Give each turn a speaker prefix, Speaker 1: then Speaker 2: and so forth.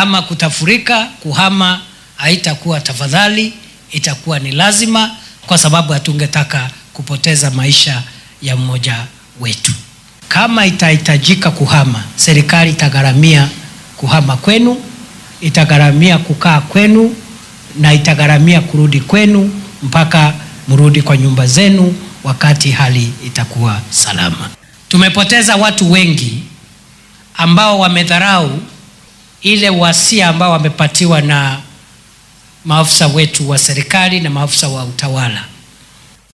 Speaker 1: kama kutafurika, kuhama haitakuwa tafadhali, itakuwa ni lazima, kwa sababu hatungetaka kupoteza maisha ya mmoja wetu. Kama itahitajika kuhama, serikali itagharamia kuhama kwenu, itagharamia kukaa kwenu na itagharamia kurudi kwenu mpaka mrudi kwa nyumba zenu wakati hali itakuwa salama. Tumepoteza watu wengi ambao wamedharau ile wasia ambao wamepatiwa na maafisa wetu wa serikali na maafisa wa utawala